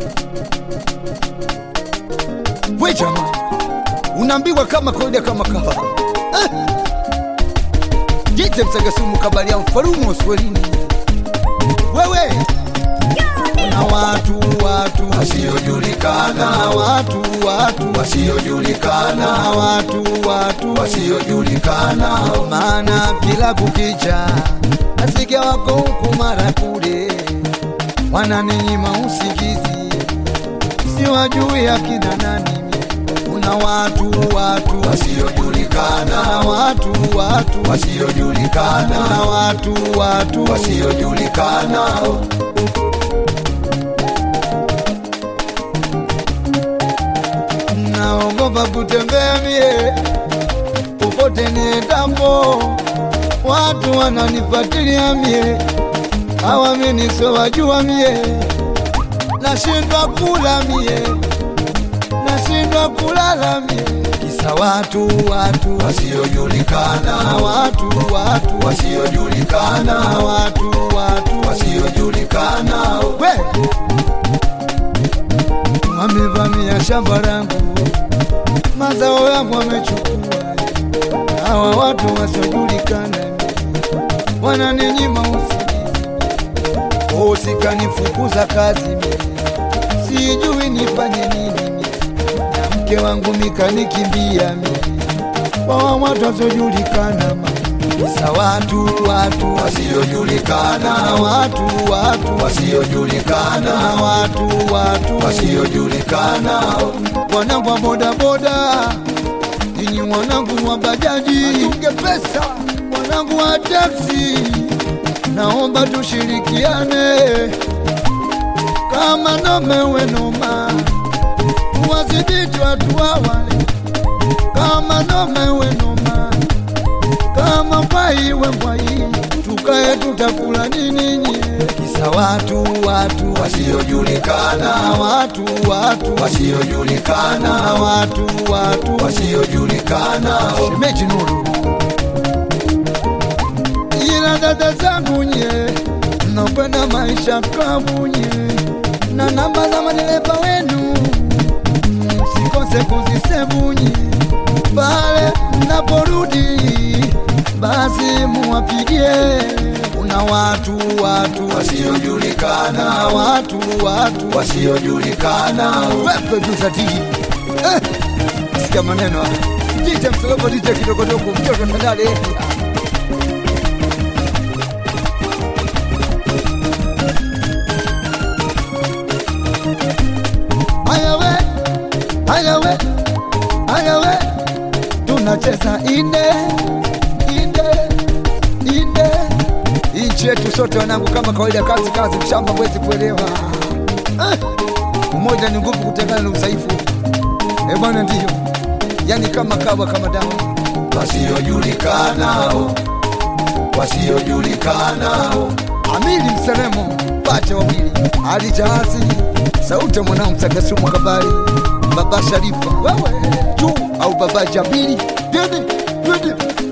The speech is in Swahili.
we jamaa unaambiwa kama kawaida kama kawa eh. jite msagasumu kabalia mfarumu uswelini wewe na watu watu wasiojulikana na watu watu wasiojulikana na watu watu wasiojulikana maana kila kukicha nasikia wako huku mara kule wananinyima usikizi siwajui akina nani kuna watu watu wasiojulikana na watu watu wasiojulikana na watu watu wasiojulikana naogopa kutembea mie popote niendapo, watu wananifuatilia mie, hawamini sowajua mie, nashindwa kula mie, nashindwa kulala mie, kisa watu watu na wasiojulikana watu watu wasiojulikana na watu watu wasiojulikana we wamevamia shamba langu, mazao yangu wamechukua. Hawa watu wasiojulikana wananinyima usingizi, usikanifukuza kazi mimi, sijui nifanye nini mimi, na mke wangu mikanikimbia mimi, kwa watu wasiojulikana ma kisa watu watu wasiojulikana na watu watu wasiojulikana na watu watu wasiojulikana wanangu wa bodaboda, ninyi wanangu wa bajaji, atunge pesa, wanangu wa taksi, naomba tushirikiane kama nome wenoma, wadhibiti watu wawale kama nome wenoma, kama mbwai we mbwai, tukae tutakula nini nye, kisa watu watu wasiojulikana na watu watu wasiojulikana na watu watu wasiojulikana shemeji Nuru, ila dada zangu nye, mnaopenda maisha klabu nye, na namba za madereva wenu msikose kuzisevu nye, pale mnaporudi basi muwapigie. Kuna watu watu na wasiojulikana watu watu wasiojulikana wepe tuzatiki eh, sikia maneno haya. Dije msolobo dije kidogodogo mtoto tandale ayawe ayawe ayawe tunacheza inde inde inde nchi yetu sote wanangu kama kawaida kazi kazi mshamba mwezi kuelewa eh. Umoja ni nguvu, kutengana ni udhaifu. Eh bwana, ndiyo yani kama kawa kama damu. wasiojulikana wasiojulikana Amili Mselemo, pacha wawili, Ali Jahazi, sauti ya mwanao Msagasumu Kabari, Baba Sharifa, wewe juu au Baba Jabiri, twende twende